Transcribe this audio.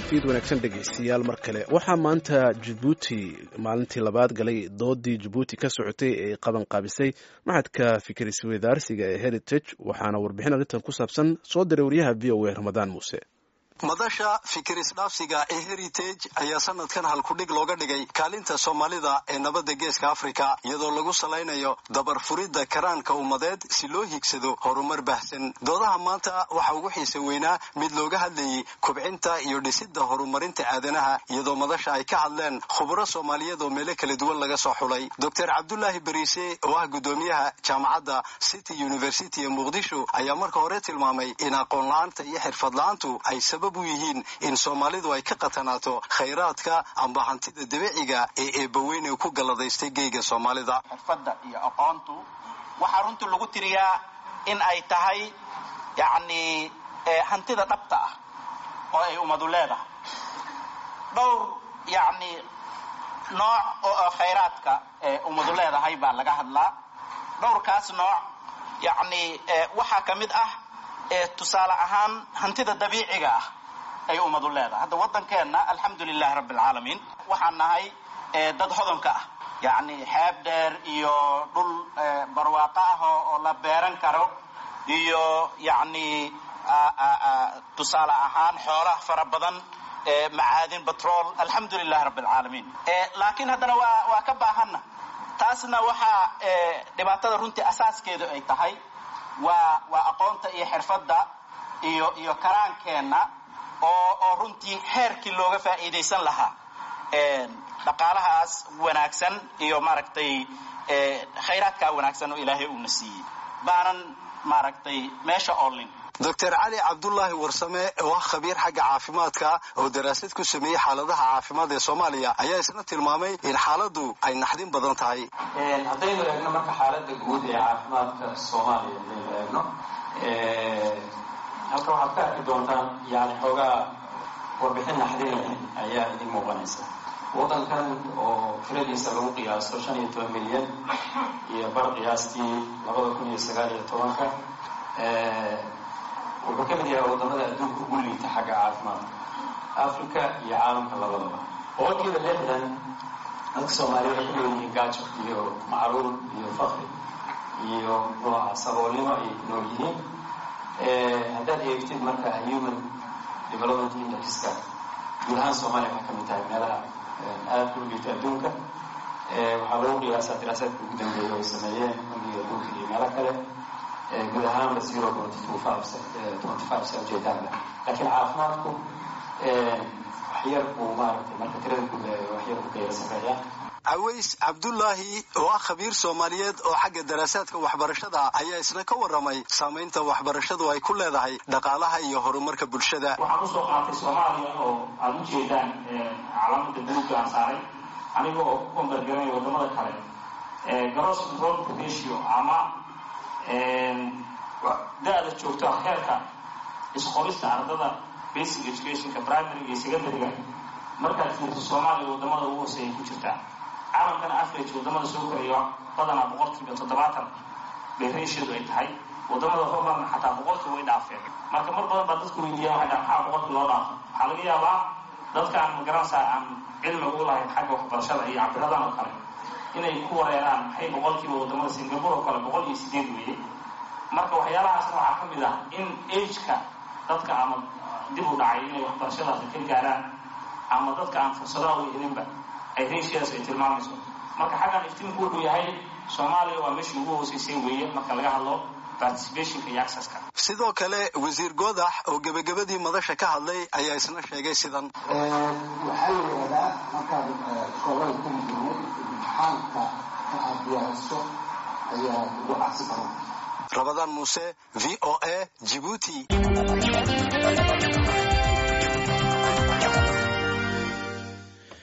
fiid wanaagsan dhegaystayaal mar kale waxaa maanta jabuuti maalintii labaad galay doodii jabuuti ka socotay ee qaban qaabisay maxadka fikir isweydaarsiga ee heritage waxaana warbixin arrintan ku saabsan soo diray wariyaha v o a ramadaan muuse madasha fikir isdhaafsiga ee heritage ayaa sanadkan halkudhig looga dhigay kaalinta soomaalida ee nabadda geeska afrika iyadoo lagu salaynayo dabar furidda karaanka ummadeed si loo higsado horumar baahsan doodaha maanta waxaa ugu xiisa weynaa mid looga hadlayay kobcinta iyo dhisidda horumarinta aadanaha iyadoo madasha ay ka hadleen khuburo soomaaliyeed oo meelo kala duwan laga soo xulay doctor cabdulaahi bariise oo ah guddoomiyaha jaamacadda city university ee muqdisho ayaa marka hore tilmaamay in aqoon la-aanta iyo xirfad la-aantu ay u yihiin in soomaalidu ay ka qatanaato khayraadka amba hantida dabiiciga ee eebbaweyne ku galladaystay geyga soomaalida xirfadda iyo aqoontu waxaa runtii lagu tiriyaa in ay tahay yacni hantida dhabta ah oo ay ummadu leedahay dhowr yacni nooc oo khayraadka ee ummadu leedahay baa laga hadlaa dhowrkaas nooc yacni waxaa ka mid ah tusaale ahaan hantida dabiiciga ah ay ummadu leedahay hadda waddankeenna alxamdu lilahi rabbi alcaalamiin waxaan nahay dad hodonka ah yacni xeeb dheer iyo dhul barwaaqo ah oo la beeran karo iyo yacni tusaale ahaan xoolaha fara badan macaadin batrol alxamdu lilahi rabbi alcaalamiin laakiin haddana waa waa ka baahanna taasna waxaa dhibaatada runtii asaaskeedu ay tahay waa waa aqoonta iyo xirfadda iyo iyo karaankeenna oo oo runtii heerkii looga faa'iidaysan lahaa dhaqaalahaas wanaagsan iyo maaragtay khayraadkaa wanaagsan oo ilaahay uuna siiyey baanan maaragtay meesha oolin doctor cali cabdulaahi warsame oo ah khabiir xagga caafimaadka oo daraasad ku sameeyey xaaladaha caafimaad ee soomaaliya ayaa isna tilmaamay in xaaladdu ay naxdin badan tahay haddaynu eegno marka xaaladda guud ee caafimaadka soomaaliya hadaynu eegno halka waxaad ka arki doontaan yani xoogaa warbixin naxdin leh ayaa idin muuqanaysa waddankan oo tiradiisa lagu qiyaaso shan iyo toban milyan iyo bar qiyaastii labada kun iyo sagaal iyo tobanka wuxuu ka mid yahay waddamada adduunka ugu liita xagga caafimaadka africa iyo caalamka labadaba boqolkiiba lixdan dadka soomaaliya waxay ku leeyihiin gaajo iyo macruur iyo fakri iyo nooca saboolnimo ayay ku nool yihiin haddaad eegtid marka human development indexka guud ahaan soomaaliya waxay ka mid tahay meelaha aada u liita adduunka waxaa lagu qiyaasaa diraasaadka ugu dambeeya ay sameeyeen bangiga adduunka iyo meelo kale guud ahaanba zero twenty two five twenty five sa ujeedaanba laakiin caafimaadku waxyar buu maaragtay marka tirada guud waxyar buu ka yara sareeya caways cabdulaahi oo ah khabiir soomaaliyeed oo xagga daraasaadka waxbarashada ayaa isna ka warramay saamaynta waxbarashadu ay ku leedahay dhaqaalaha iyo horumarka bulshada waxaan usoo qaatay soomaaliya oo aada u jeedaan calaamada buluugga aan saaray aniga oo ku kombargaranaya waddamada kale gross enrollment ratio ama da-da joogto heerka isqorista ardada basic educationka primaryga iyo secondaryga markaad fiirto soomaaliya waddamada ugu hooseeyay ku jirtaa caalamkana average waddamada soo koraya badanaa boqolkiiba toddobaatan bay ratiodu ay tahay waddamada horumarna xataa boqolkii way dhaafeen marka mar badan baa dadku weydiiya waxay dhaha maxaa boqolkii loo dhaafo waxaa laga yaabaa dadkaan magaranaysaa aan cilmiga u lahayn xagga waxbarashada iyo cabiradan oo kale inay ku wareeraan maxay boqolkiiba waddamada singapore oo kale boqol iyo sideed weeye marka waxyaalahaasna waxaa ka mid ah in ageka dadka ama dib u dhacay inay waxbarashadaasi ka gaaraan ama dadka aan fursadaha u helinba ay ratiadaas ay tilmaamayso marka xaggan iftiinku wuxuu yahay soomaaliya waa meeshii ugu hooseysay weeye marka laga hadlo participationka iyo accesska sidoo kale wasiir goodax oo gebagabadii madasha ka hadlay ayaa isna sheegay sidan waxaa la yidhahdaa markaad iskoolada ku jirnay imtixaanka ka aad diyaariso ayaa ugu cabsi badan rabadaan muuse v o a jibuuti